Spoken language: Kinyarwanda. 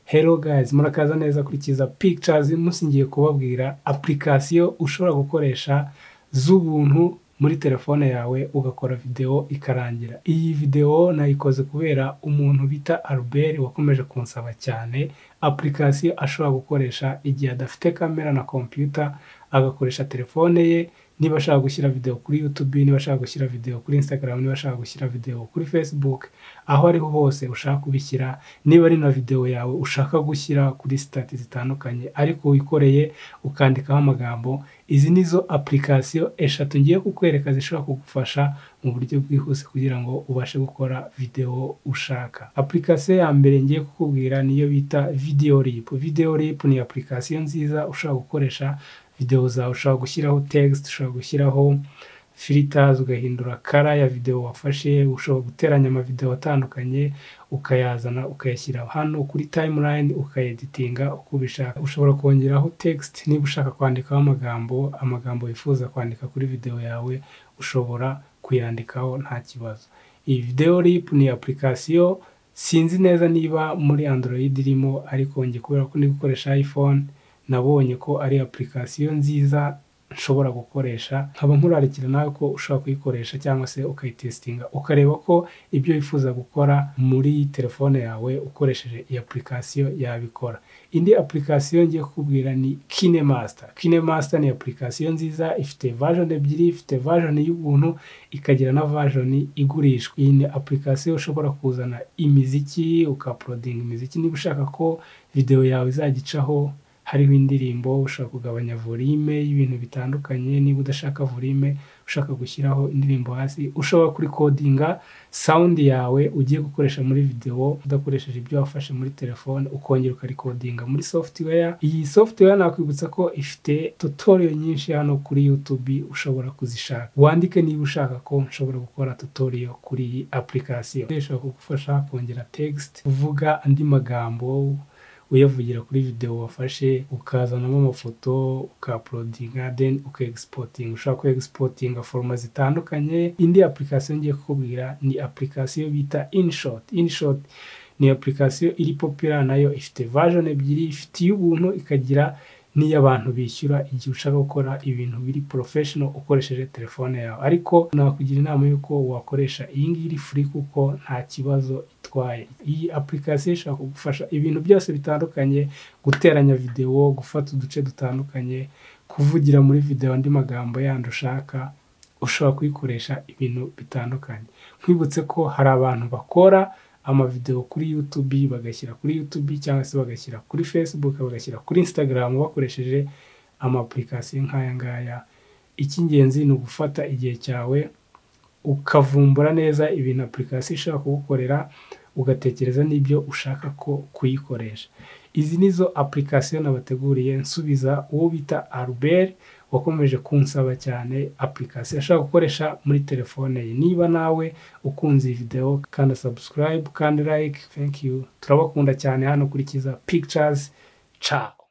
Hello guys, murakaza neza kuri Kiza Pictures, munsi ngiye kubabwira application ushobora gukoresha z'ubuntu muri telefone yawe ugakora video ikarangira. Iyi video nayikoze kubera umuntu bita Albert wakomeje kunsaba cyane application ashobora gukoresha igihe adafite kamera na computer agakoresha telefone ye niba ashaka gushyira video kuri YouTube, niba ashaka gushyira video kuri Instagram, niba ashaka gushyira video kuri Facebook, aho ariho hose ushaka kubishyira, niba ari na video yawe ushaka gushyira kuri sitati zitandukanye ariko wikoreye ukandikaho amagambo, izi nizo application eshatu ngiye kukwereka zishobora kugufasha mu buryo bwihuse kugira ngo ubashe gukora video ushaka. Application ya mbere ngiye kukubwira niyo bita Videolip. Videolip ni application nziza ushobora gukoresha video zawe ushobora gushyiraho text ushobora gushyiraho filters ugahindura kara ya video wafashe ushobora guteranya amavideo atandukanye ukayazana ukayashyira hano kuri timeline ukayeditinga uko ubishaka ushobora kongeraho text niba ushaka kwandikaho amagambo amagambo wifuza kwandika kuri video yawe ushobora kuyandikaho nta kibazo iyi video rip ni application sinzi neza niba muri android irimo ariko njye kubera ko ndi gukoresha iphone nabonye ko ari application nziza nshobora gukoresha nkaba nkurarikira nawe ko ushobora kuyikoresha cyangwa se ukayitesitinga ukareba ko ibyo wifuza gukora muri telefone yawe ukoresheje iyi application yabikora indi application ngiye kukubwira ni kinemaster kinemaster ni application nziza ifite version ebyiri ifite version y'ubuntu ikagira na version igurishwa iyi ni application ushobora kuzana imiziki ukaprodinga imiziki niba ushaka ko video yawe izagicaho hariho indirimbo ushobora kugabanya volume y'ibintu bitandukanye niba udashaka volume ushaka gushyiraho indirimbo hasi ushobora kurikodinga sound yawe ugiye gukoresha muri video udakoresheje ibyo wafashe muri telefone ukongera ukarikodinga muri software iyi software nakwibutsa ko ifite tutorial nyinshi hano kuri YouTube ushobora kuzishaka wandike niba ushaka ko nshobora gukora tutorial kuri iyi application ishobora kugufasha kongera text kuvuga andi magambo uyavugira kuri video wafashe ukazanamo amafoto ukaprodinga then ukaexporting ushobora ko exportinga forma zitandukanye indi application ngiye kukubwira ni application bita InShot InShot ni application iri popular nayo ifite version ebyiri ifite iy'ubuntu ikagira niyo abantu bishyura igihe ushaka gukora ibintu biri professional ukoresheje telefone yawe ariko nakugira inama y'uko wakoresha iyi ngiyi iri free kuko nta kibazo itwaye iyi application ishobora kugufasha ibintu byose bitandukanye guteranya video gufata uduce dutandukanye kuvugira muri video andi magambo yandi ushaka ushobora kuyikoresha ibintu bitandukanye nkwibutse ko hari abantu bakora amavideo kuri YouTube bagashyira kuri YouTube cyangwa se bagashyira kuri Facebook bagashyira kuri Instagram bakoresheje amapplication nk'aya ngaya icy'ingenzi ni ugufata igihe cyawe ukavumbura neza ibintu application ishobora kugukorera ugatekereza n'ibyo ushaka ko kuyikoresha izi nizo application nabateguriye nsubiza uwo bita Albert wakomeje kunsaba cyane application ashobora gukoresha muri telefone ye niba nawe ukunze iyi video kanda subscribe kandi like thank you turabakunda cyane hano kuri Kiza Pictures ciao